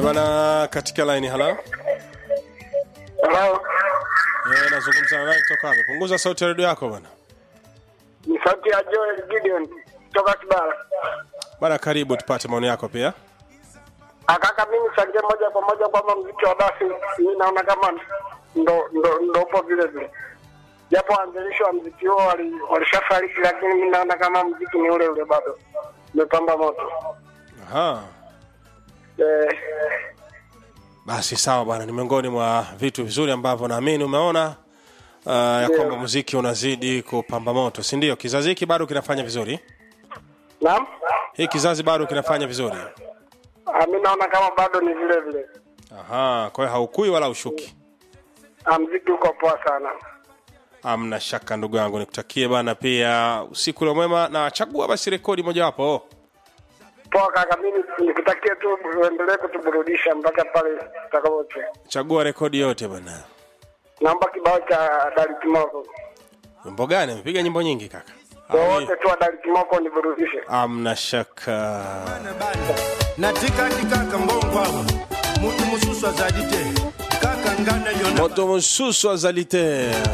bana katika line hala Hello. eh nazungumza na nani kutoka wapi punguza sauti ya redio yako bana Ni sauti ya Joel Gideon kutoka Kibara. bana karibu tupate maoni yako pia Akaka mimi changia moja kwa moja kwamba mziki wa basi mimi naona kama ndo ndo ndo upo vile vile. Japo waanzilishi wa mziki huo wali- walishafariki, lakini mimi naona kama mziki ni ule ule bado umepamba moto. aha Eh, basi sawa bwana ni miongoni mwa vitu vizuri ambavyo naamini umeona uh, ya Ndio. kwamba muziki unazidi kupamba moto si ndio kizazi hiki bado kinafanya vizuri naam. hii kizazi bado kinafanya vizuri Ah, Mimi naona kama bado ni vile vile. aha kwa hiyo haukui wala ushuki Ah, mziki uko poa sana. amna shaka ndugu yangu nikutakie bana pia usiku ule mwema na chagua basi rekodi mojawapo Poa kaka, mimi nikutakie tu uendelee kutuburudisha mpaka pale tutakapote. chagua rekodi yote bana Naomba kibao cha Dari Kimoko. wimbo gani amepiga nyimbo nyingi kaka Ah, Wote tu wa Dari Kimoko niburudishe. amna shaka natika kaka mbongo awa mutu mosusu azali te kaka nga na yo na moto mosusu azali te